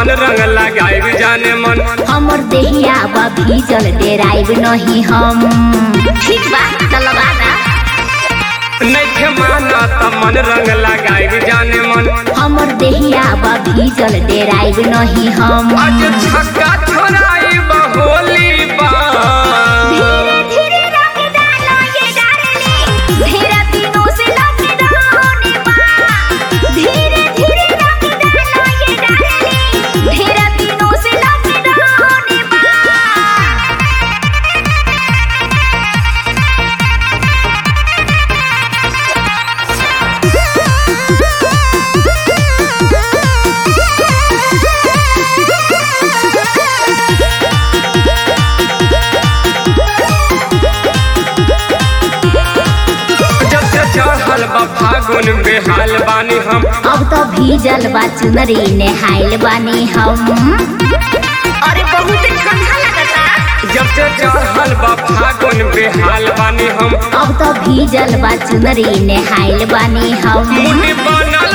मन रंग लगाई जाने मन हमर देहिया बा भीजल डेराइब नहीं हम ठीक बा त लगा ना नैखे माना त मन रंग लगाई जाने मन हमर देहिया बा भीजल डेराइब नहीं हम आज छक्का छोड़ाई होली बा धीरे धीरे रंग डालो ये डार्लिंग ढेरा दिनों से लॉकडाउन बा धीरे धीरे रंग डालो ये डार्लिंग ढेरा दिनों से लॉकडाउन बा जब से चढ़ल बा फागुन बेहाल बानी हम अब तो भीजल बा चुनरी नेहाइल बानी हम अरे बहुत ठंडा लगता जब से चढ़ल बा फागुन बेहाल बानी हम अब तो भीजल बा चुनरी नेहाइल बानी हम मुनि बनल